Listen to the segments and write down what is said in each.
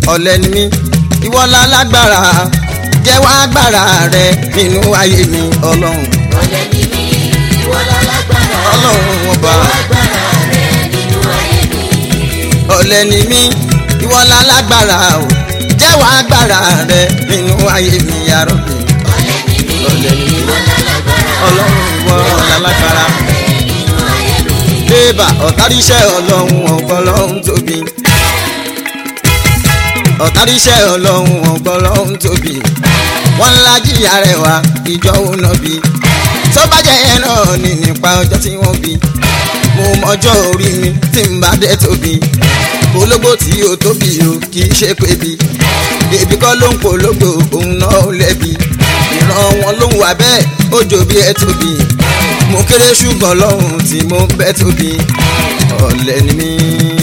ọ̀lẹ ni mí ìwọ lálágbára jẹ́wọ́ agbára rẹ nínú ayé mi ọlọ́run ọ̀lẹ́ ni mí ìwọ lálágbára ọlọ́run ọba agbára rẹ nínú ayé mi. ọ̀lẹ ni mí ìwọ lálágbára o jẹ́wọ́ agbára rẹ nínú ayé mi yàrá mi ọ̀lẹ́ ni mí ìwọ lálágbára ọlọ́run ìwọ lálágbára rẹ nínú ayé mi. bébà ọ̀táríṣẹ́ ọlọ́run ọ̀gbọ́n lọ́hún tóbi ọ̀táríṣẹ́ ọlọ́run ọ̀gbọ́n lọ́hún tóbi wọ́n ńlá jìyà rẹ̀ wá ìjọ òun náà bí tó bá jẹ́ yẹn náà ní nípa ọjọ́ tí wọ́n bí mo mọjọ́ orí mi tí n bá dé tóbi polówó tí ó tóbi o kì í ṣe pé bí bèbí kọ́ ló ń polówó òun náà ó lẹ́bi ìran wọn ló ń wà bẹ́ẹ̀ ó jò bí ẹ tóbi mo kéré ṣùgbọ́n lọ́hùn tí mo ń bẹ́ tóbi ọ̀lẹ ni mí.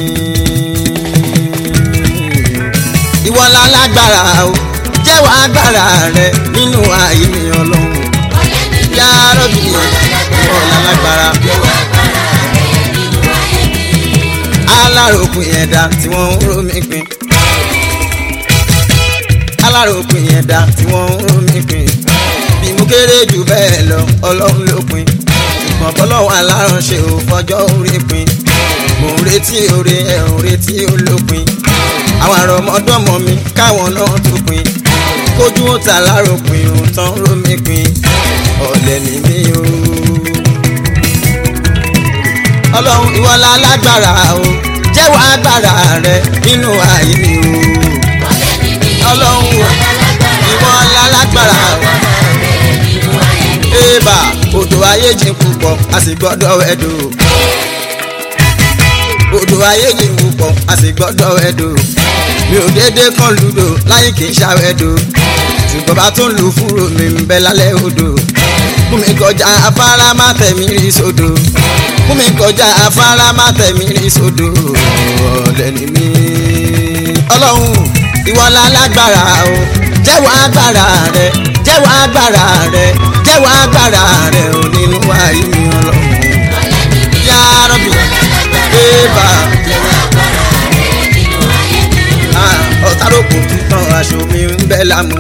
ìwọ la lágbára o jẹ́wọ́ agbára rẹ nínú ayé mi ọlọ́run ọ̀lẹ́ ni mí yá rọ́bì ìwọ la lágbára ìwọ agbára rẹ nínú ayé mi. aláròkùn ẹ̀dá tí wọ́n ń ró mi pin aláròkùn ẹ̀dá tí wọ́n ń ró mi pin bí mo kéré jù bẹ́ẹ̀ lọ ọlọ́run ló pin ṣùgbọ́n bọ́lọ́wọ́ aláránṣẹ́ ò fọjọ́ orí pin mò ń retí oore ẹ̀ ń retí olópin àwọn àrọ̀mọdọ́mọ mi káwọn náà tó pin kójú ó ta láròpin ò tán ró mi pin ọ̀lẹ ni mí o ọlọ́run ìwọ la lágbára o jẹ́wọ́ agbára rẹ nínú ayé mi o ọ̀lẹ́ ni mí ọlọ́run ìwọ lálágbára ìwọ la lágbára o agbára rẹ nínú ayé mi. ébà odò ayé jìn púpọ̀ a sì gbọ́dọ̀ ẹ̀dọ̀ odò ayé jìn púpọ̀ a sì gbọ́dọ̀ ẹ̀dọ̀ mi ò dédé kan lùdò láyé kì í ṣàwẹ̀dọ̀ ṣùgbọ́n bá tún lù fúrò mi ń bẹ lálẹ́ odò fún mi kọjá afárá má tẹ̀mí rí sódò fún mi kọjá afárá má tẹ̀mí rí sódò ọ̀lẹ́ ni mí ọlọ́run ìwọ la lágbára o jẹ́wọ́ agbára rẹ jẹ́wọ́ agbára rẹ jẹ́wọ́ agbára rẹ ò nínú ayé mi ọlọ́run ọ̀lẹ́ ni mí yá rọ́bì ìwọ lálágbára ébà jẹ́wọ́ agbára rẹ nínú ayé mi. ọ̀táròkò títàn aṣọ mi ń bẹ́ lámú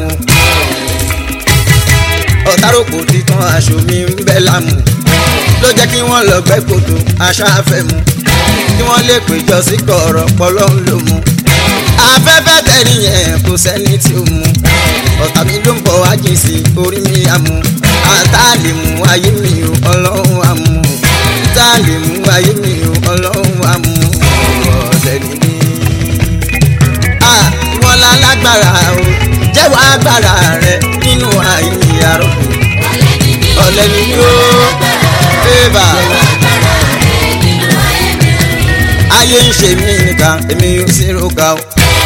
ọ̀táròkò títàn aṣọ mi ń bẹ́ lámú ló jẹ́ kí wọ́n lọ gbẹ́ kòtò aṣáfẹ́ mu kí wọ́n lè péjọ sí kọ̀ọ̀rọ̀ pọ̀lọ́ ń lò mú afẹ́fẹ́ tẹ̀rí yẹn kò sẹ́ni tí ó mú ọ̀tá mi ló ń bọ̀ wá jìn sí orí mi àmú àtàlè mú ayé mi ò ọlọ́run àmú àtàlè mú ayé mi ò ọlọ́run àmú ọ̀lẹ́ ni mí ah ìwọ la lágbára o jẹ́wọ́ agbára rẹ nínú ayé mi àròkù ọ̀lẹ́ ni mí ọ̀lẹ ni mí o bébà agbára rẹ nínú ayé mi. ayé ń ṣe mí nìkan èmi ò sí roka o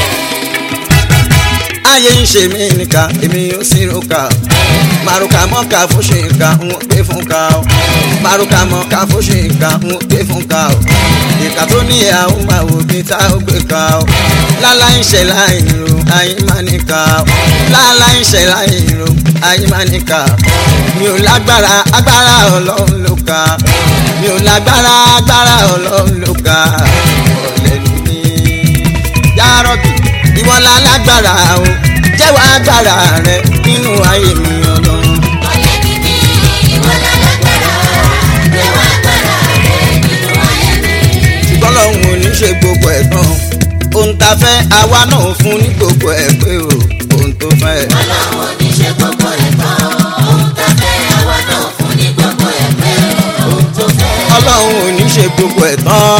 ayé ń ṣe mí nìkan èmi ò sí roka o màrúkà mọ́ka fún ṣe nǹkan ń pè fún ká o màrúkà mọ́ka fún ṣe nǹkan ń pè fún ká o ìka tó ní àwọn máa wò bí tá ó gbé ká o lálá ń ṣe láì ro ayé máa ní ká o lálá ń ṣe láì ro ayé máa ní ká o mi ò lágbára agbára ọlọ́run ló ká mi ò lágbára agbára ọlọ́run ló ká ọ̀lẹ ni mí yárọ́bì ìwọ la lágbára o jẹ́wọ́ agbára rẹ nínú ayé mi ọlọ́run. ọ̀lẹ́ ni mí ìwọ lálágbára jẹ́wọ́ agbára rẹ nínú ayé mi. ṣùgbọ́n lọ́hùn ò ní ṣe gbogbo ẹ̀ tán ohun tá a fẹ́ àwa náà fún ní gbogbo ẹ̀ pé o ohun tó fẹ́. ọlọ́run ò ní ṣe gbogbo ẹ̀ tán ohun tá a fẹ́ àwa náà fún ní gbogbo ẹ̀ pé ohun tó fẹ́. ọlọ́run ò ní ṣe gbogbo ẹ̀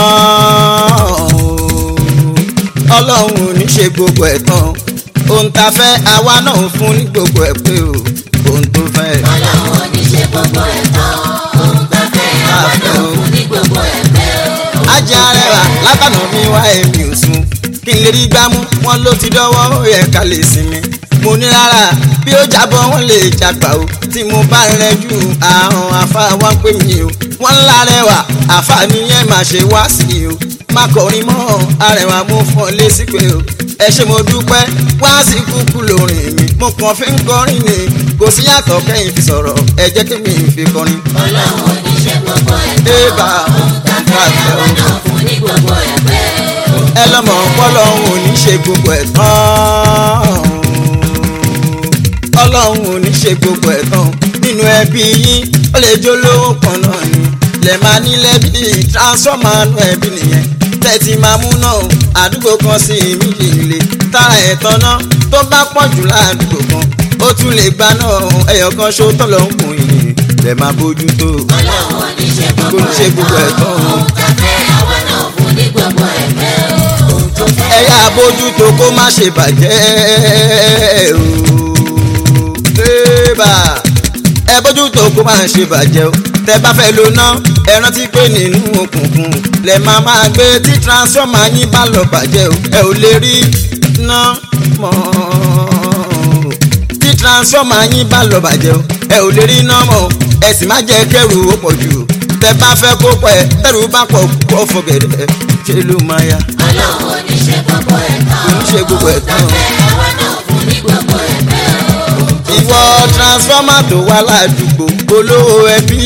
tán ọlọ́run ò ní ṣe gbogbo ẹ̀ tán ohun tá a fẹ́ àwa náà fún ní gbogbo ẹ̀ pé o ohun tó fẹ́. ọlọ́run ò ní ṣe gbogbo ẹ̀ tán ohun tá a fẹ́ àwa náà fún ní gbogbo ẹ̀ pé ohun ajá rẹwà látànà mi wá èmi ò sùn kí n lè rí gbámú wọn ló ti dọ́wọ́ ó yẹ ká lè sinmi mo ní rárá bí ó jábọ́ wọn lè jàgbá o tí mo bá rẹ jù àrùn àfa wá pè mí o wọn ńlá rẹwà àfa nìyẹn má ṣe wá sí i o má kọrin mọ́ arẹwà mo fọ́ lé sí pé o ẹ ṣé mo dúpẹ́ wá sí kúkú lórin mi mo kàn fi ń kọrin ni kò sí yàtọ̀ kẹ́yìn fi sọ̀rọ̀ ẹ jẹ́ kí mi fi kọrin. ọlọ́run ò ní ṣe gbogbo ẹ̀ tán Ébà ohun tá a fẹ́ àwa náà fún ní gbogbo ẹ̀ pé ohun ẹ ẹ lọ́mọ pọ́lọ́hún ò ní ṣe gbogbo ẹ̀ tán ọlọ́run ò ní ṣe gbogbo ẹ̀ tán nínú ẹbí yín ó lè jó lówó kan náà ni lè máa nílẹ̀ bí transformer nù ẹbí nìyẹn tẹ́tí máa mú náà àdúgbò kan sí méjì ilé tára ẹ̀ tán náà tó bá pọ̀ jù ládùúgbò kan ó tún lè gba náà ẹyọ kan ṣó tọ́lọ̀ ń kùn yìí lè máa bójú tó ọlọ́run ò ní ṣe kò ní ṣe gbogbo ẹ̀ tán o. ohun tá fẹ́ àwa náà fún ní gbogbo ẹ̀ pé ohun tó fẹ́. ẹ yá bójú tó kó má ṣe bàjẹ́ o. Ébà, ẹ bójú tó kó má ṣe bàjẹ́ o. tẹ bá fẹ́ lo ná ẹ rántí pé nínú òkùnkùn lẹ máa máa gbé tí transformer yín bá lọ bàjẹ́ o. ẹ ò lè rí ná mọ́ tí transformer yín bá lọ bàjẹ́ o. ẹ ò lè rí ná mọ́ ẹ sì má jẹ́ kẹ́rù ó pọ̀ jù tẹ bá fẹ́ kó pẹ́ tẹ́rù bá pọ̀ kó fọ̀gẹ̀dẹ̀ ṣe ló máa yá ọlọ́run ò ní ṣe gbogbo ẹ̀ tán kò ní ṣe gbogbo ẹ̀ tán. ohun tá fẹ́ àwa náà fún ní gbogbo ẹ̀ pé ohun tó ìwọ transformer tó wà ládùúgbò olówó ẹbí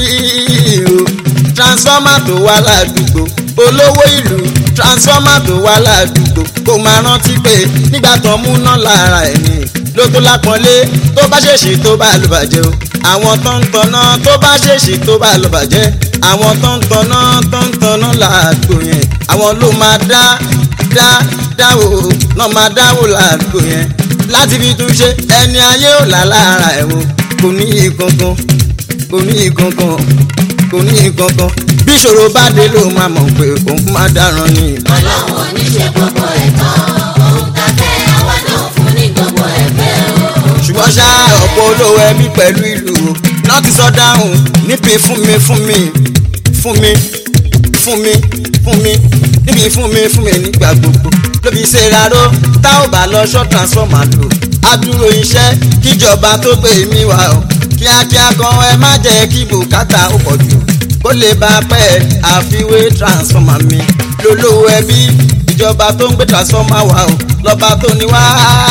o transformer tó wà ládùúgbò olówó ìlú transformer tó wà ládùúgbò kò máa rántí pé nígbà tó ń múná lára ẹ̀ ní ló tó lápọ́nlé tó bá ṣèṣì tó bá lọ bàjẹ́ o àwọn tó ń tanná tó bá ṣèṣì tó bá lọ bàjẹ́ àwọn tó ń tanná tó ń tanná ládùúgbò yẹn àwọn ló máa dá dá dáwò náà máa dáwò ládùúgbò yẹn láti fi tún ṣe ẹni ayé ò là lára ẹ̀ o kò ní ìkankan kò ní ìkankan kò ní ìkankan bí ìṣòro bá dé ló máa mọ̀ pé òun máa dáràn ni. ọlọ́run ò ní ṣe gbogbo ẹ̀ tán ohun tá fẹ́ àwa náà fún ní gbogbo ẹ̀ pé ohun ṣùgbọ́n ṣá ọ̀pọ̀ olówó ẹbí pẹ̀lú ìlú o náà ti sọ dáhùn níbi fún mi fún mi fún mi fún mi fún mi níbi fún mi fún mi nígbà gbogbo lóbi ṣe ráró tá ò bá lọ ṣọ́ transformer lò adúró iṣẹ́ kíjọba tó gbé mi wá o kíákíá kan ẹ má jẹ́ kí bùkátà ó pọ̀ jù kó lè bá pẹ́ àfiwé transformer mi lólówó ẹbí ìjọba tó ń gbé transformer wá o lọ́ba tó ní wá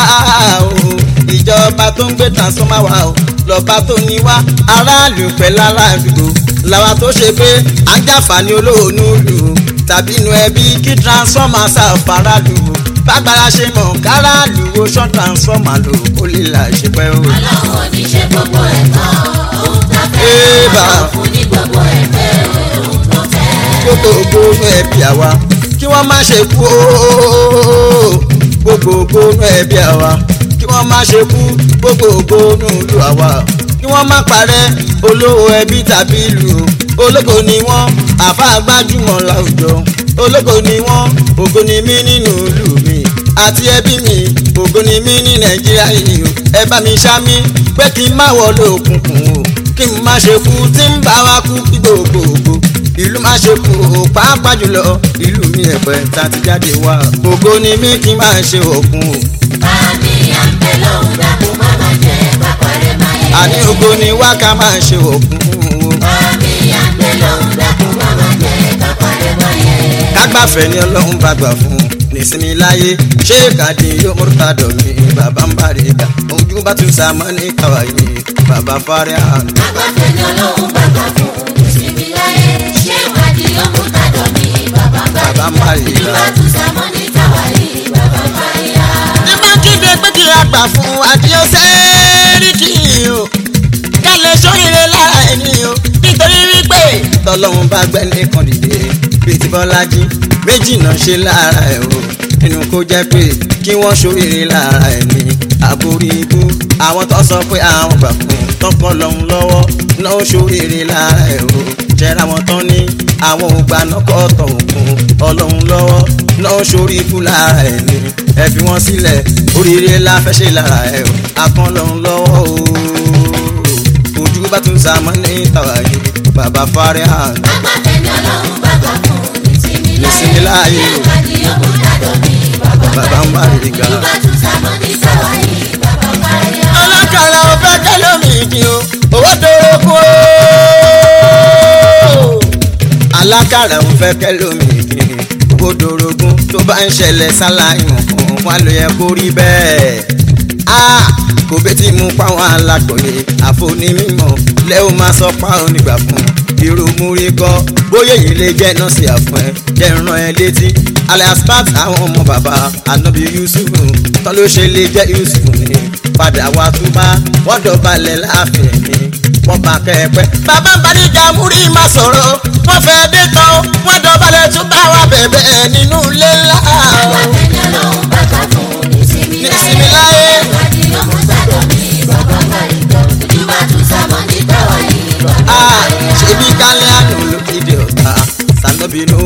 o ìjọba tó ń gbé transformer wá o lọ́ba tó ní wá aráàlú pẹ̀lú aládùúgbò làwa tó ṣe pé ajáfàní olóòórùn lù ú tàbí inú ẹbí kí transformer ṣàfàràlù ú bágbára ṣe mọ̀ káràlù ó ṣọ́ transformer lò ó lè là ṣe pẹ́ o. ọlọ́run ò ní ṣe gbogbo ẹ̀ tán ohun tá fẹ́ Ébà. àwa náà fún ní gbogbo ẹ̀ pé ohun tó fẹ́. gbogbogbò inú ẹbí àwa kí wọ́n má ṣe kú ooo gbogbogbò inú ẹbí àwa kí wọ́n má ṣe kú gbogbogbò inú ìlú àwa kí wọ́n má parẹ́ olówó ẹbí tàbí ìlú ológo ni wọ́n àfa gbajúmọ̀ láwùjọ ológo ni wọ́n ògo ni mí nínú ìlú mi àti ẹbí mi ògo ni mí ní nàìjíríà yìí o ẹ bá mi ṣá mi pé kí n má wọlé òkùnkùn o kí n má ṣe kú tí ń bá wa kú kí gbogbogbò ìlú má ṣe kú o pàápàá jùlọ ìlú mi ẹ̀pẹ́ tá a ti jáde wá ògo ni mí kí n má ṣe òkun o Bàmí àǹtẹ̀ lòun dàkú má má jẹ́ pápárẹ̀ máa yẹ. àní ògo ni wá ká má ṣe òkun o Bàmí àǹtẹ̀ lòun dàkú má má jẹ́ pápárẹ̀ máa yẹ. kágbáfẹ́ ni ọlọ́run bá gbà fún nísìnyí láyé ṣé kàdí yóò múrta dọ̀mí bàbá ń bá rí ká ojú bá tún sàmọ́ ní kàwáyé bàbá fárí àná. Agbáfẹ́ ni Ọlọ́run bàbá fún ìsinmi láyé. Ṣé ìwádìí yóò mú tàdọ̀ mi? Bàbá ń bá Bàbá ń bá rí Ìlú ra. bá tún sàmọ́ ní tàwárí. Bàbá ń bá rí ra. ní bá kéde pé kí a gbà fún àdìo sẹ́ẹ̀rìkì o ká lè sóríire lára ẹni o nítorí wípé tọ́lọ́run bá gbẹ́ nìkan dìde bíi ti bọ́lájí méjì náà ṣe lára ẹ̀ o nínú kó jẹ́ pé kí wọ́n sóríire lára ẹni àbórí ibú àwọn tó sọ pé àwọn gbà fún tọkọ lọ́hún lọ́wọ́ náà sóríire lára ẹ̀ o jẹ́ra wọn tán ní àwọn ògbà náà kọ́ tọ̀ òkun ọlọ́run lọ́wọ́ náà sórí ikú lára ẹ̀ ni ẹ fi wọ́n sílẹ̀ oríire la fẹ́ ṣe lára ẹ̀ o akán lọ́hún lọ́wọ́ o ojú bá tún sàmọ́ ní tàwáyé bàbá fárí hàn Agbáfẹ́ ni Ọlọ́run bàbá fún ìsinmi Ìsinmi láyé. láyé. Ṣé ìwádìí yóò mú tàdọ̀ mi? Bàbá ń bàbá ń bá rí ga. Ìlú bá tún sàmọ́ ní tàwárí. Bàbá ń bá rí ra. alákàlà ọ̀fẹ́ kẹlẹ́mì ìdí o owó dòrò kú o. alákàlà ọ̀fẹ́ kẹlẹ́mì ìdí owó dòrògùn tó bá ń ṣẹlẹ̀ sáláìmọ̀ kan wá ló yẹ kó rí bẹ́ẹ̀. a kò bẹ́tí mú páwọn alágbọ̀yé àfonímọ̀ lẹ́wọ̀ máa sọ páwọn nígbà fún irú múrí kọ́ bóyá èyí lè jẹ́ nọ́ọ̀sì àfún ẹ jẹ́ ràn ẹ létí alias pat àwọn ọmọ bàbá anabi yusuf tán ló ṣe lè jẹ́ yusuf ni padà wá túbá wọ́n dọ̀balẹ̀ láàfin mi wọ́n bá kẹ́ẹ̀pẹ́. bàbá ń balíjà múrí má sọ̀rọ̀ wọ́n fẹ́ dé tán wọ́n dọ̀balẹ̀ túbá wa bẹ̀bẹ̀ nínú ilé ńlá. Ẹni ọlọ́run bá gbà fún nísìmí Nísìmí láyé. láyé. Ìwádìí ọmọ gbàdọ̀ mi bàbá gbàdọ̀. Ìjọba tún sámọ ní táwa yìí bàbá Ah, gbàdọ̀. ṣebí kálíánù ló kéde ọ̀tá sanobinu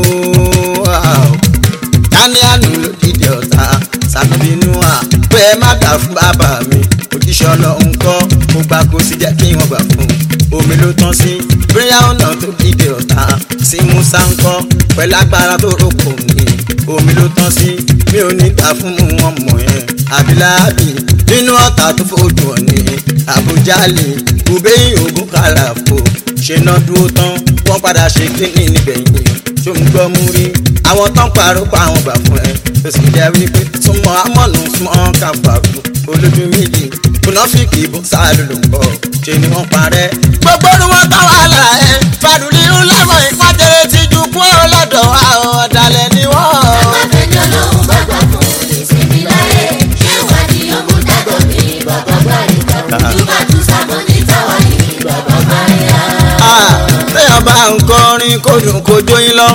kálíánù ló kéde ọ̀tá sanobinu pé ẹ má gbà fún bàbá mi òjíṣẹ́ ọlọ́run kọ́ mo gbà kó sì jẹ́ kí wọ́n gbà fún omi ló tán sí bóyá ọ̀nà tó kéde ọ̀tá sí musa ń kọ́ pẹ̀lú agbára tó rọ́pò mi omi ló tán sí mi ò ní gbà fún wọn mọ̀ yẹn àbíláàbí nínú ọ̀tá tó fojú ọ̀nì àbújálì kùbẹ́yìn ogun kàràfò ṣe náà dúró tán wọ́n padà ṣe kíní nígbẹ̀yìn ṣó ń gbọ́ mú rí àwọn tán parọ́ pa àwọn gbà fún ẹ fèsì jẹ́ wípé súnmọ́ amọ̀nù súnmọ́ kàfàrù olójú méjì kùnàfíìkì bó sáré ló ń bọ̀ ṣe ni wọ́n parẹ́. gbogbo ni wọ́n tán wàhálà ẹ fàdùlí ńlẹ́mọ̀ ìpàdé ti ju kú ọlọ́dọ̀ àwọn ọ̀dàlẹ̀ ni wọ́n. Ẹni ọlọ́run bá gbà fún nísìmí láyé. Ìwádìí ọmọ gbàdọ̀ mi bàbá gbàdọ̀. Ìjọba tún sámọ ní táwa yìí bàbá gbàdọ̀. Ah, téèyàn bá ń kọrin kó dùn kó jóyin lọ.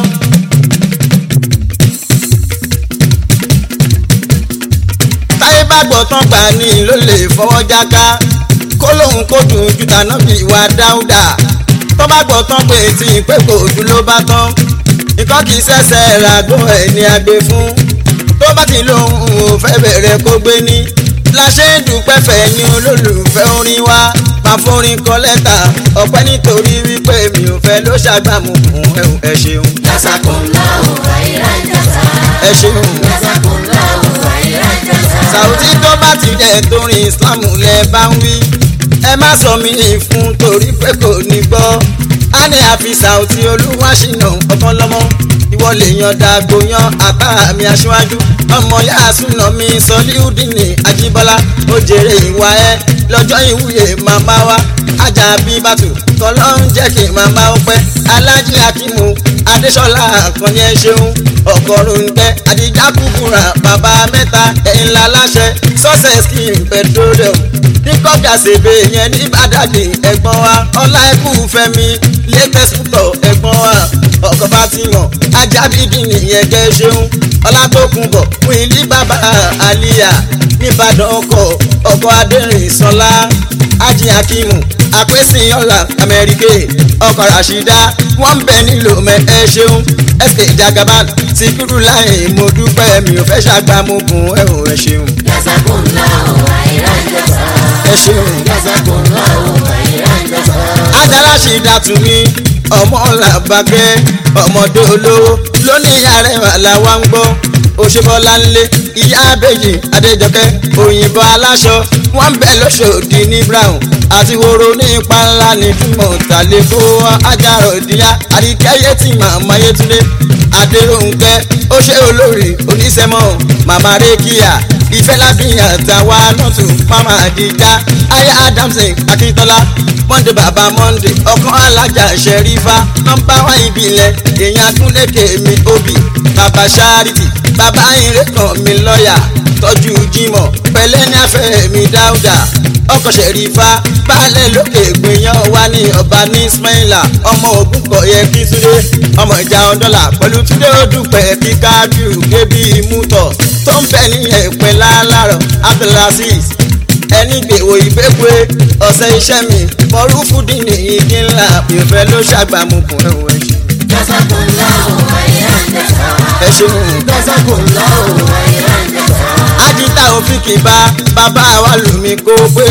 táyé bá gbọ́ tán gbà ní ló lè fọwọ́ jáká kó lóun kó dùn ju tànà bí ìwà dáúdà tó bá gbọ́ tán pé tí pé kò dùn ló bá tán nǹkan kì í ṣẹ̀ṣẹ̀ ràgó ẹ̀ ní agbe fún tó bá ti lóun ò fẹ́ bẹ̀rẹ̀ kó gbé ní la ṣe ń dúpẹ́ fẹ́ ní olólùfẹ́ orin wa máa forin kọ lẹ́tà ọpẹ́ nítorí wípé mi ò fẹ́ ló ṣàgbàmù fún ẹ̀hún ẹ ṣeun Jazakumullahu khairan jazaa. ẹ ṣeun. Jazakumullahu khairan jazaa. sàwùtí tó bá ti jẹ́ torí ìsìlámù lẹ bá ń wí ẹ má sọ mí fún torí pé kò ní gbọ́ á ní àfi sàwùtí olúwaṣínà ọkàn lọ́mọ ìwọ lè yan dàgbò yan àtà mi aṣíwájú ọmọ yá súnà mi sọlíùdìní ajíbọ́lá ó jèrè ìwà ẹ lọ́jọ́ ìwúyè màmá wa ajá bí bàtù kọ́lọ́ ń jẹ́ kí màmá ó pẹ́ alájí akímù adéṣọlá àkànní ẹ ṣeun ọgọ́rùn-ún tẹ àdìjá kúkúrà bàbá mẹ́ta ẹ̀yìn ńlá láṣẹ success kí n petroleum ní kọ́kà ṣèbè yẹn ní bàdàdì ẹ̀gbọ́n wa ọlá ẹkú fẹ́mi latest púpọ̀ ẹ̀gbọ́n wa ọkọ̀ fatimọ̀ ajábídì nìyẹn kẹ́ ṣeun ọlá tó kún bọ̀ fún ilé bàbá àlìyà nìbàdàn ọkọ̀ ọkọ̀ adẹ́rìn sọlá ajì akimu àpèsìn ọ̀la amẹ́ríkè ọkọ̀ rashida wọ́n ń bẹ nílò mẹ́ ẹ ṣeun sk jagaban síkírù láì mo dúpẹ́ mi ò fẹ́ ṣàgbàmùkùn ẹ ò ẹ ṣeun Jazakumullahu khairan jazaa. ẹ ṣeun. Jazakumullahu khairan jazaa. adarasi dàtúmí ọmọ làbàkẹ́ ọmọdé olówó lónìí arẹwà làwa ń gbọ́ òṣèbọlá ńlẹ ìyá abẹyì adéjọkẹ́ òyìnbó aláṣọ wọn bẹ lọsọdì ní brown àti woro ní ipa ńlá ní túmọ̀ tàlẹ́kọ́ ajára òdìyà àdìkẹ́yẹ tí màmá yẹtúndé adéròǹkẹ́ ó ṣe olórí oníṣẹ́mọ̀ màmá rékìá ìfẹ́ lábìyàn àtàwa nọ́ọ̀tù mama àdìjà aya adamson akíntola monde baba monde ọkàn alájà ṣẹrífà nọmba wa ìbílẹ̀ èèyàn agúnlẹ̀kẹ̀ mi obì baba charity baba ìrẹ́kàn mi lọ́ọ̀yà tọ́jú jimoh pẹ̀lẹ́ ní afẹ́ mi dáúdà ọkọ̀ ṣẹ̀rífà baálẹ̀ lókè gbìyàn wá ní ọba ní ismaila ọmọ ogun kọ̀yẹ kí túndé ọmọ ìjà ọ̀dọ́là pẹ̀lú túndé odùpẹ̀ kí kábíù kébí mútọ̀ tó ń bẹ ní ẹ̀pẹ́ lálárọ̀ abdulaziz ẹni gbèwò ìgbégbé ọ̀sẹ̀ iṣẹ́ mi mọ̀rúfù dìní igi ńlá ìfẹ́ ló ṣàgbàmùkùn ẹ̀wọ̀n ẹ̀ṣẹ̀. Jazakumullahu khairan jazaa. ẹ ṣeun. Jazakumullahu khairan jazaa. ajita òfin kì bá bàbá wa lù mí kó pé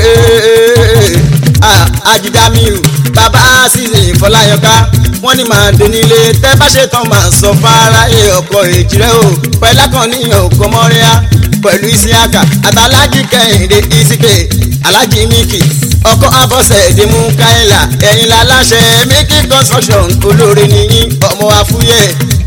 Ah, ajidamiu bàbá àṣìṣe ìfọláyọká wọ́n ní màá dé nílé tẹ́ bá ṣe tán màá sọ fáráyé ọkọ̀ èjìrẹ́ o pẹ̀lá kan níyàn òkò mọ́ríà pẹ̀lú isiaka àtàlájì kẹ́hìndé isike alájì miki ọkọ̀ abọ́sẹ̀ èdèmú káyìlá ẹ̀yìn láláṣẹ miki construction olóore nìyí ọmọ afúyẹ́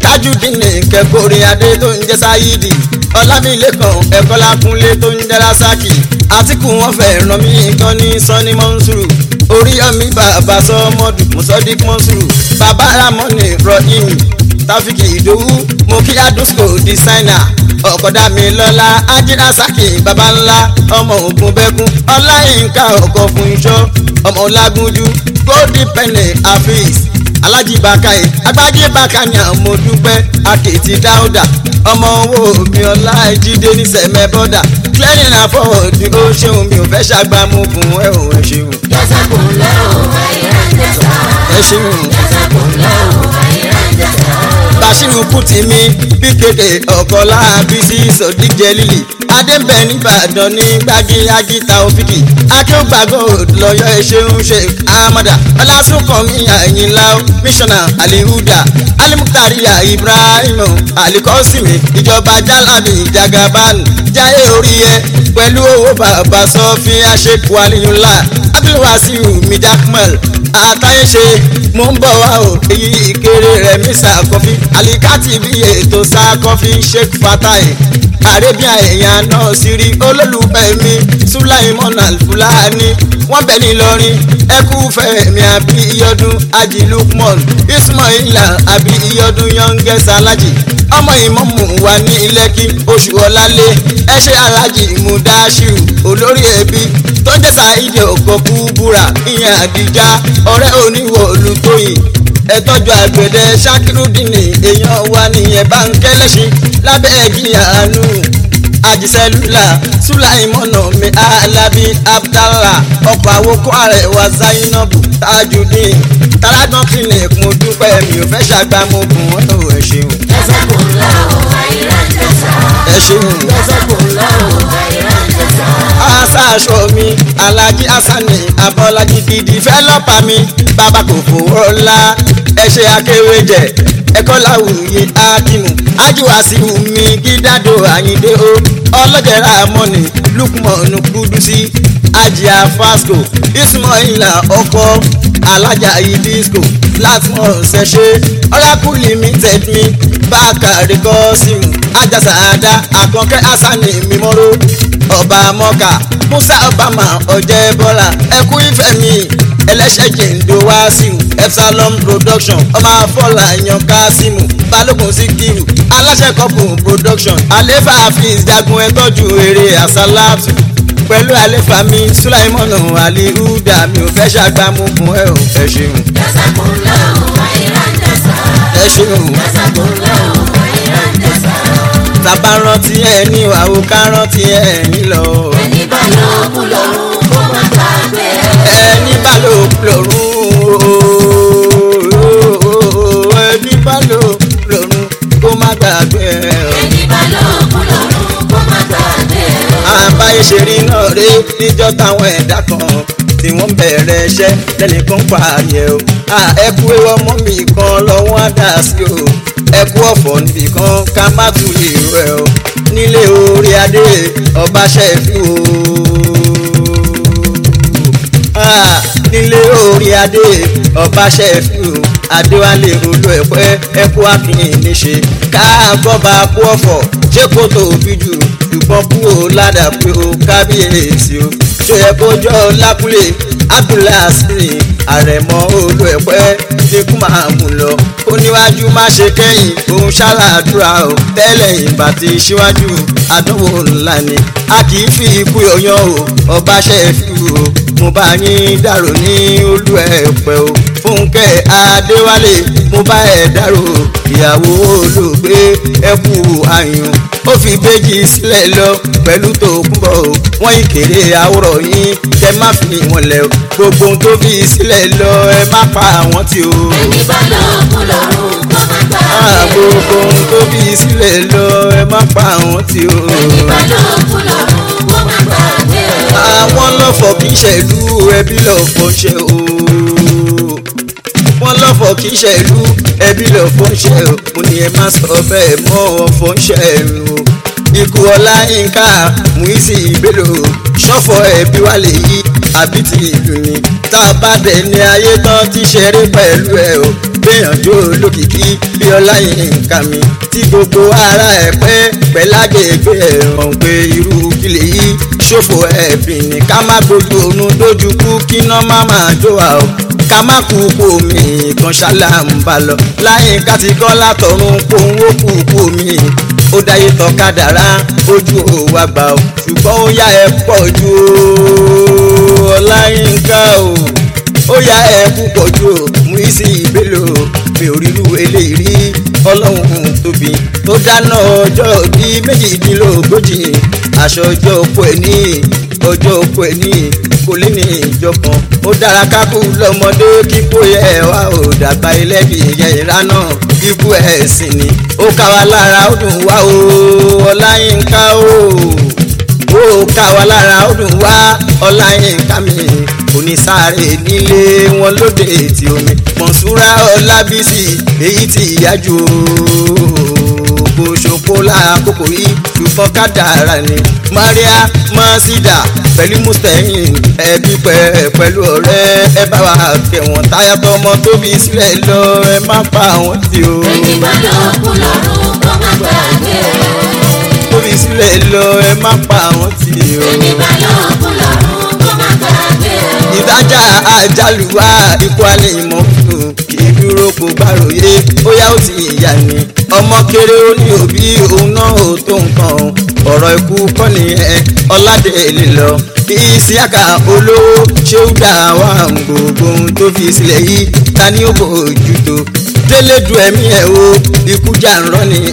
tajudeen kẹkọrin adé tó ń jẹ́ sáyidi ọlámilẹ́kan ẹ̀kọ́lákúnlé tó ń jẹ́ lásàkì àtìkù wọn fẹ́ ràn mí gan ní sọ́ni mọ́nsúrù oríyọmí bàbá sọmọdù mùsọ́dík mọ́nsúrù bàbá ramọ́nì rọ́ọ̀yìn tàfíkì ìdòwú mo kí adúsco dísáínà ọ̀kọ̀dá mi lọ́la ajínásàkì baba ńlá ọmọ ògùn bẹ́kún ọláyínká ọkọ̀ fún iṣọ́ ọmọ ọlágúnjú góòdì pẹ̀lẹ́ àfíìs alájí bàkàì agbájí bàkàní àmọ́ dúpẹ́ akéètì dáúdà ọmọ owó mi ọlá ìjídé ní sẹ̀mẹ́ bọ́dà clearing and forward ó ṣeun mi ò fẹ́ ṣàgbàmùkùn ẹ̀ ò ẹ̀ ṣeun Jazakumullahu khairan jazaa. ẹ̀ ṣeun. Jazakumullahu khairan jazaa. Bashiru Kuti mi bí kéde ọ̀kọ́lá bísí sọ̀díjẹ́ lílì Adébẹ̀ nìbàdàn ní gbági agita òfìkì Akéwùgbàgò lọ́yọ̀ ẹ̀ṣẹ̀hún ṣe Amada Ọlásùnkànmí Àyìnlá Mísọ̀nà Alihuda Alimutariya Ibrahim Alikọ́sìmì ìjọba Jálàbí Jagaban Jáyé orí ẹ pẹ̀lú owó bàbá sọ́fí Aṣèkú Aliyunla Abdulwasiu Midakmal àtàyèṣe mò ń bọ̀ wá o èyí ìkéré rẹ̀ mísà kọfí alikati bí ètò sá kọfí sheikh fatai arabia èèyàn náà sì rí olólùfẹ́ mi sulaimon alfulani wọ́n bẹ̀ ní lọ́rin ẹkú fẹ́mi àbí iyọdún ají lukman ismaila àbí iyọdún youngest alhaji ọmọ ìmọ̀mù wa ní lẹ́kì oṣù ọ̀làlẹ̀ ẹṣẹ́ alhaji mudashiru olórí ẹbí tó ń jẹ́ sáìdì òkòkú búra ìyẹn àdìjá ọ̀rẹ́ oníwọ̀ olùtóyìn ẹ̀tọ́jú àgbẹ̀dẹ ṣakirudini èèyàn wa nìyẹn bá ń kẹ́lẹ́ṣin lábẹ́ ẹ̀gìyà àánú àjísẹ́lúlà sùláìmọ̀nà mi alábí abdallah ọkọ̀ àwòkọ́ ààrẹ wa zainabu tajudeen taradán clinic mo dúpẹ́ mi ò fẹ́ ṣàgbàmọ́gùn ọ̀tọ̀ ẹ̀ ṣeun Jazakumullahu khairan jazaa. ẹ̀ ṣeun. Jazakumullahu khairan jazaa. asa aṣọ mi alhaji asani abọ́lájí gidi fẹ́ lọ́pàá mi bàbá kò fowó ńlá ẹṣẹ́ akéwéjẹ ẹ̀kọ́ láwùyé ákímù ájúwàsíwù mi gídádò àyíndé o ọlọ́jẹ̀rà mọ́ni lukmọ̀nù kúdùsí ajia fasco ismaila ọkọ alájà ibisco látmọ̀ ṣẹṣẹ́ oracle limited mi bákàrí kọ́símù ajásàádá àkànkẹ́ asani mímọ́rọ́ ọba mọ́kà musa obama ọ̀jẹ̀ bọ́lá ẹkú ìfẹ́ mi ẹlẹ́ṣẹ̀ jèǹdó wáṣíù epsilon production ọmọ afọlá yan kásímù balógun síkírù aláṣẹ kọ́pù production àlefa afis jagun ẹtọ́jú eré àsálàtù pẹ̀lú àlefa mi sulaimonu alihuda mi ò fẹ́ ṣàgbàmùkùn ẹ̀ ò ẹ ṣeun Jazakumullahu khairan jazaa. ẹ ṣeun Jazakumullahu khairan jazaa. tàbá rántí ẹ ní ìwàwò ká rántí ẹ nílọ Ẹni bá lóògùn lọ́rùn kó má gbàgbé. ẹni bá lò lọ́rùn ẹni bá lò lọ́rùn kó má gbàgbé ẹ. Ẹni bá lóògùn lọ́rùn kó má gbàgbé. àbáyé ṣe rí náà rí níjọ́ táwọn ẹ̀dá kan tí wọ́n bẹ̀rẹ̀ iṣẹ́ lẹ́nìkan pààyẹ o. ẹ kú ewu ọmọ mi kan lọ́wọ́ á dà sí o. ẹ kú ọ̀fọ̀ níbì kan ká má tún lè rẹ̀ o. nílé orí adé ọba ṣẹ́fì o. Ah, nílé orí adé ọba ṣẹ́fì o. adéwálé olú ẹ̀pẹ́ ẹ̀kú àfihàn níṣe ká gbọ́ba kú ọ̀fọ̀ ṣé kò tóbi jù ṣùgbọ́n kú o ládàá pé o kábíyèsí o ṣó yẹ kó jọ lákúlé abdulhasiri àrẹ̀mọ olú ẹ̀pẹ́ ní kú máa mú lọ ó níwájú má ṣe kẹ́yìn òun ṣàlàdúrà o tẹ́lẹ̀ ìgbà tí síwájú àdánwò ńlá ni a kì í fi ikú yọyán o ọba ṣẹ́fì o mo bá yín dàrò ní olú ẹ̀pẹ́ o fúnkẹ́ adéwálé mo bá ẹ̀ dàrò ìyàwó olóògbé ẹkú àyùn ó fi béjì sílẹ̀ lọ pẹ̀lú tó kúbọ̀ o wọ́n ìkéré àwòrán yín kẹ má fi wọn lẹ̀ o gbogbo ohun tó fi sílẹ̀ lọ ẹ má pa àwọn tí o. Ẹni bá lóògùn lọ́rùn kó má Ah, gbàgbé. gbogbo ohun tó fi sílẹ̀ lọ ẹ má pa àwọn tí o. Ẹni bá lóògùn lọ́rùn kó má gbàgbé. àwọn lọ́fọ̀ kì í ṣẹ̀lú ẹbí lọ́fọ̀ ṣe o. wọ́n lọ́fọ̀ kì í ṣẹ̀lú ẹbí lọ́fọ̀ ṣe o. mo ní ẹ má sọ bẹ́ẹ̀ mọ́ ọ̀fọ̀ ń ṣe o. ikú ọláyínká muisi ìbélò ṣọ́fọ̀ ẹbí wa lè yí àbí ti ìlú ni. tá a bá dẹ̀ ní ayé tán ti ṣeré pẹ̀lú ẹ o. gbìyànjú olókìkí bí ọláyínká mi tí gbogbo ara ẹ̀ pẹ́ pẹ́lágbègbè ẹ̀ràn pé irú kílè yìí ṣòfò ẹ̀bìn ní ká má gbójú òun dójú kú kíná má máa jó wa o ká má kú kú omi kan ṣálá ń bá lọ láyínká ti kọ́ látọ̀run kóhun ó kú kú omi ó dáyé tán kádàrá ojú òwà gbà ó ṣùgbọ́n ó yá ẹ pọ̀ ju ọláyínká o ó yá ẹ púpọ̀ ju Muisi Bello mi ò rírú eléyìí rí ọlọ́run tóbi tó dáná ọjọ́ bíi méjìdínlógójì aṣọ ọjọ́ òpó ẹ̀ ní ọjọ́ òpó ẹ̀ ní kò lé ní ìjọ kan ó dára kákú lọ́mọdé kíkó yẹ wá ò dàgbà ẹlẹ́bí yẹ ìrànà kíkú ẹ̀ sì ni ó ká wa lára ó dùn wá o ọláyínká o ó ká wa lára ó dùn wá ọláyínká mi onísàárè nílé wọn lóde ètí omi mọ̀súrà ọlábísì èyí tí ìyájú kò ṣòpó lákòókò yìí ṣùgbọ́n kádàrá ni maria masida pẹ̀lú mustapha ẹbí pẹ̀ pẹ̀lú ọ̀rẹ́ ẹ bá wa kẹwọn táyà tọmọ tóbi sílẹ̀ lọ ẹ má pa àwọn tí o. ẹni gbọ́dọ̀ kú lọ́rùn kó má gbàgbé o. tóbi sílẹ̀ lọ ẹ má pa àwọn tí o. ẹni gbọ́dọ̀ kú lọ́rùn kó má gbàgbé o. ìdájà àjálùwà ikú alẹ́ ìmọ̀ fún kì í dúró kó gbàròyé ó yá ó ti yà ní. ọmọ kéré ó ní òbí òun náà ò tó nǹkan ọ̀rọ̀ ikú kọ́ nìyẹn ọ̀làdélé lọ. ìsíàkà olówó ṣé ó dà wá gbogbo ohun tó fi sílẹ̀ yìí ta ni ó bójú tó délé du ẹ̀mí ẹ̀ o ikú jà ń rọ́ ni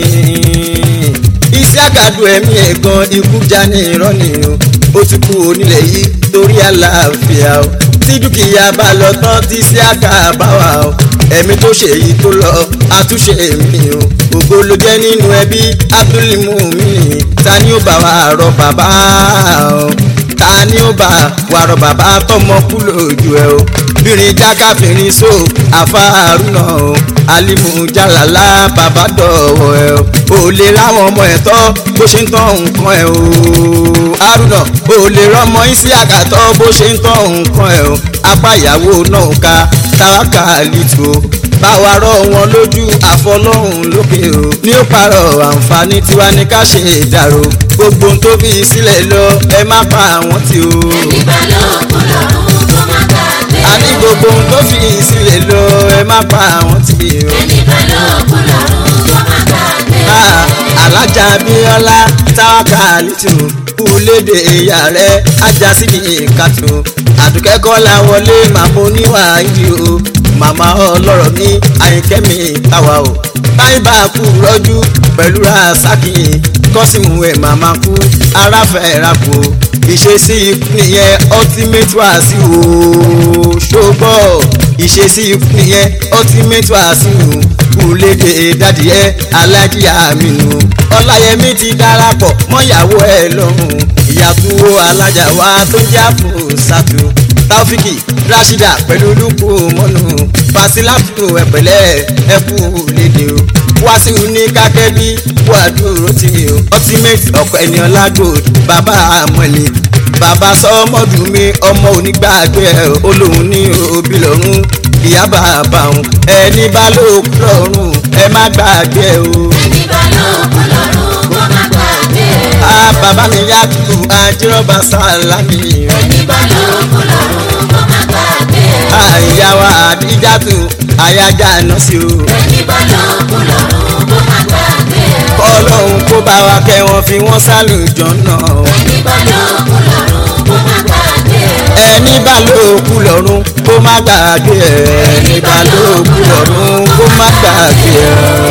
ìsíàkà du ẹ̀mí ẹ̀ gan ikú jà ní irọ́ ni o ó ti kú onílẹ̀ yìí torí àlàáfíà o tí dúkìá bá lọ tán tí sí àká bá wà o ẹ̀mí tó ṣe èyí tó lọ àtúnṣe mi o ògo ló jẹ́ nínú ẹbí abdulmumini ta ni ó bá wa rọ bàbá o ta ni ó bá wa rọ bàbá tọmọ kú lójú ẹ o bìnrin jákàfìrin so àfàrúnà o alimu jalala bàbá dọ̀wọ̀ ẹ o ò lè ráwọn ọmọ ẹ̀ tọ́ bó ṣe ń tọ́ nǹkan ẹ o haruna ò lè rọmọ isi àgàtọ́ bó ṣe ń tọ́ nǹkan ẹ o apá ìyàwó náà ká tàwákà lìtò báwa rọ wọn lójú àfọlọ́hún lókè o ní ó parọ́ àǹfààní tiwa ní ká ṣe ìdàrú gbogbo ohun tó fi sílẹ̀ lọ ẹ má pa àwọn tí o. ẹni gbọ́dọ̀ kú lọ́rùn kó má gbàgbé o. a ní gbogbo ohun tó fi sílẹ̀ lọ ẹ má pa àwọn tí o. ẹni gbọ́dọ̀ kú lọ́rùn kó má gbàgbé o. Ah, alájà abíọ́lá táwákà lítò kúlédè ìyá rẹ̀ ajá síbi ìkàtó àdùkẹ́kọ́ la wọlé màmá oníwà ìdí o màmá ọlọ́rọ̀ mi àyìnkẹ́ mi táwa o táyìbá kú rọ́jú pẹ̀lú rasaki kọ́sìmù ẹ̀ màmá kú aráfẹ́ rakù o ìṣesí ikú nìyẹn ultimate wá sí o ṣùgbọ́ ìṣesí ikú nìyẹn ultimate wá sí o kúlédè dádìẹ́ alájíyá mi nù ọláyẹmí ti darapọ̀ mọ́yàwó ẹ̀ lọ́rùn ìyàtúwò alájà wa tó jẹ́ àpò sàtò taofiki rashida pẹ̀lú lukú mọ́nù fasilatu ẹ̀pẹ̀lẹ́ ẹ̀kú lédè o wàsíù ní kákẹ́bí wàdúró tì mí o ultimate ọ̀pọ̀ ènìyàn lágòd bàbá àmọ́lé bàbá sọmọdún mi ọmọ onígbàgbé ẹ olóhùn ní òbí lọ́rùn ìyá bàbá òun ẹni bá lóòkù lọ́rùn ẹ má gbàgbé ẹ o. ẹni gbọ́dọ̀ kú lọ́rùn kó má gbàgbé o. a bàbá mi yá tu àjíròbá sálámì ẹni gbọ́dọ̀ kú lọ́rùn kó má gbàgbé o. àyà wa àdíjà tu àyájà náà sí o. ẹni gbọ́dọ̀ kú lọ́rùn kó má gbàgbé o. kọ́lọ́hún kó bá wa kẹ́ wọn fi wọ́n sálùjọ́ náà. ẹni gbọ́dọ̀ kú lọ́rùn kó má gbàgbé o. ẹni bá lóòkù lọ́rùn kó má gbàgbé ẹ ẹni bá lóòkù lọ́rùn kó má gbàgbé ẹ.